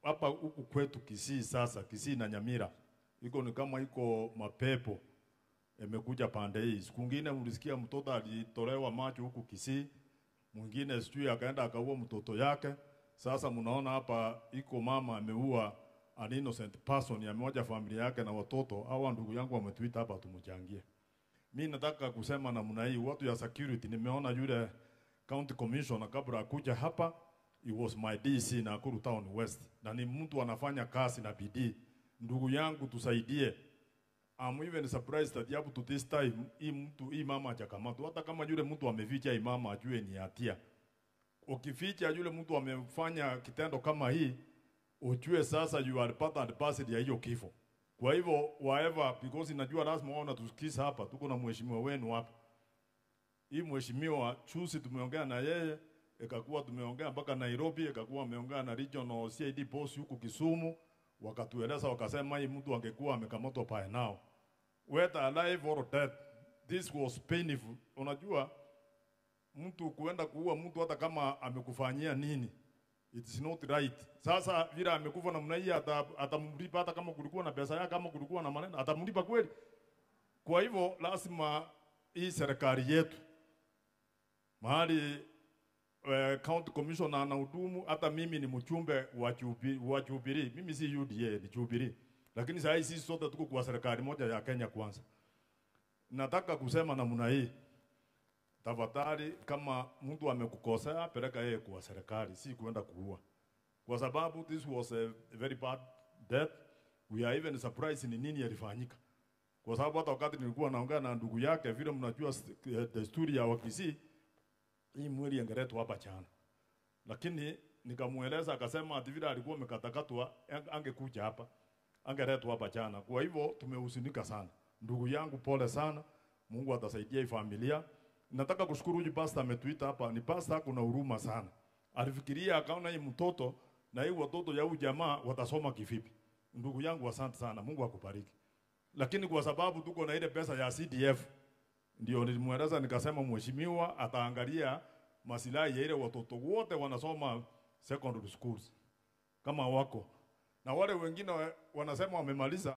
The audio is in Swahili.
hapa huku kwetu Kisii sasa, Kisii na Nyamira iko ni kama iko mapepo imekuja pande hii. Siku ngine mlisikia mtoto alitolewa macho huku Kisii, mwingine sijui akaenda akaua mtoto yake. Sasa mnaona hapa iko mama ameua an innocent person, amewaja familia yake na watoto. Hawa ndugu yangu wametuita hapa tumchangie. Mi nataka kusema namna hii, watu ya security, nimeona yule county commissioner kabla akuja hapa, he was my DC Nakuru Town West, na ni mtu anafanya kazi na bidii. Ndugu yangu, tusaidie. I'm even surprised that up to this time hii mtu hii mama hajakamatwa. Hata kama yule mtu ameficha hii mama ajue ni hatia. Ukificha yule mtu amefanya kitendo kama hii, ujue sasa you are part and parcel ya hiyo kifo. Kwa hivyo whatever, because inajua lazima wao natusikiza hapa, tuko na mheshimiwa wenu hapa. Hii mheshimiwa chusi tumeongea na yeye, ikakuwa tumeongea mpaka Nairobi, ikakuwa ameongea na regional CID boss huku Kisumu, wakatueleza wakasema hii mtu angekuwa amekamatwa pale nao. Whether alive or dead, this was painful. Unajua mtu kuenda kuua mtu hata kama amekufanyia nini, it is not right. Sasa vile amekufa namna hii, ata- atamlipa hata kama kulikuwa na pesa yake, kama kulikuwa na maneno, atamlipa kweli? Kwa hivyo lazima hii serikali yetu mahali eh, county commissioner anahudumu, hata mimi ni mchumbe wa Jubi- wa Jubilee. Mimi si UDA, ni Jubilee, lakini saa hii sisi sote tuko kwa serikali moja ya Kenya Kwanza. Nataka kusema namna hii, tafadhali, kama mtu amekukosea, peleka yeye kwa serikali, si kuenda kuua, kwa sababu this was a very bad death. We are even surprised ni nini yalifanyika kwa sababu hata wakati nilikuwa naongea na ndugu yake, vile mnajua st- eh, desturi ya Wakisii, hii mwili ingeletwa hapa chana, lakini nikamueleza, akasema ati vile alikuwa amekatakatwa ang- angekuja hapa, angeletwa hapa chana. Kwa hivyo tumehuzunika sana, ndugu yangu, pole sana. Mungu atasaidia hii familia. Nataka kushukuru huyu pasta ametuita hapa, ni pasta kuna huruma sana. Alifikiria akaona hii mtoto na hii watoto ya huyu jamaa watasoma kivipi. Ndugu yangu, asante sana, Mungu akubariki lakini kwa sababu tuko na ile pesa ya CDF ndio nilimweleza nikasema, mheshimiwa ataangalia masilahi ya ile watoto wote wanasoma secondary schools kama wako na wale wengine wa- wanasema wamemaliza